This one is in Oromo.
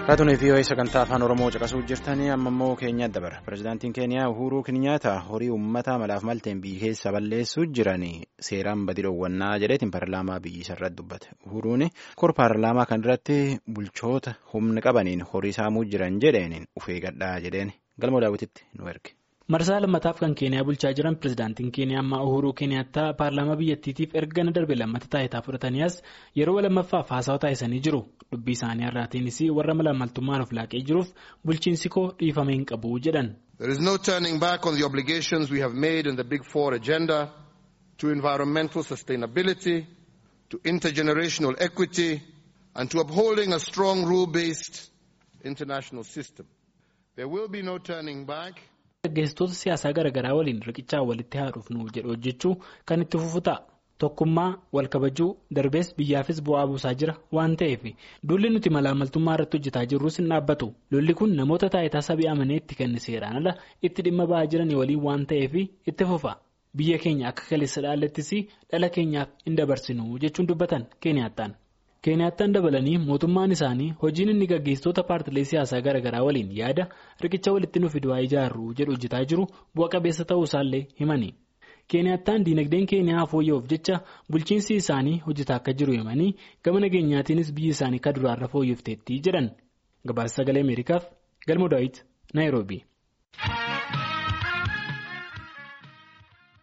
Raatuun fi sagantaa afaan Oromoo caqasuu jirtanii amma immoo Keenyaa dabara. Pireezidaantiin Keeniyaa Uhuruu Kenyaata horii uummataa malaaf malteen biyya keessa balleessuu jiranii seeraan badii dhoowwannaa jedheetiin paarlaamaa biyya irratti dubbate. Uhuruun kor paarlaamaa kan irratti bulchoota humna qabaniin horii saamuu jiran jedheen ufee gadhaa jedheen galma daawwititti nu erge. marsaa lammataaf kan keeniyaa bulchaa jiran pireezidaantiin keeniyaa ammaa uhuruu keeniyaattaa paarlaamaa biyyattiitiif erga na darbe lammata taayitaa fudhataniis yeroo lammaffaaf haasawa taasisanii jiru dubbii isaanii irraatiinis warra malaammaltummaan of laaqee jiruuf bulchiinsi koo dhiifame hin qabu jedhan. There is no turning back on the obligations we have made in the Big Four agenda to environmental sustainability, to intergenerational equity and to upholding a strong rule-based international system. There will be no turning back. Gaggeessitoota siyaasaa garaagaraa waliin riqichaa walitti haadhuuf nuuf jedhu hojjechuu kan itti fufu ta'a. Tokkummaa wal kabajuu darbees biyyaafis bu'aa buusaa jira waan ta'eef duulli nuti malaamaltummaa irratti hojjetaa jirrus hin dhaabbatu. Lolli kun namoota taayitaa sabii amanee itti kenne seeraan ala itti dhimma ba'aa jiranii waliin waan ta'eef itti fufa. Biyya keenya akka kaleessa dhaallattis dhala keenyaaf hin dabarsinu jechuun dubbatan Keeniyaattaan. Keeniyaattaan dabalanii mootummaan isaanii hojiin inni gaggeessitoota paartilee siyaasaa garaagaraa waliin yaada riqicha walitti nuuf fiduu ijaarru jedhu hojjetaa jiru bu'a qabeessa ta'uu isaallee himani. Keeniyaattaan diinagdeen keeniyaa fooyya'uuf jecha bulchiinsi isaanii hojjetaa akka jiru himanii gama nageenyaatiinis biyyi isaanii akka duraarra fooyyofteetti jedhan gabaasa sagalee ameerikaaf galma daawit naayiroobii.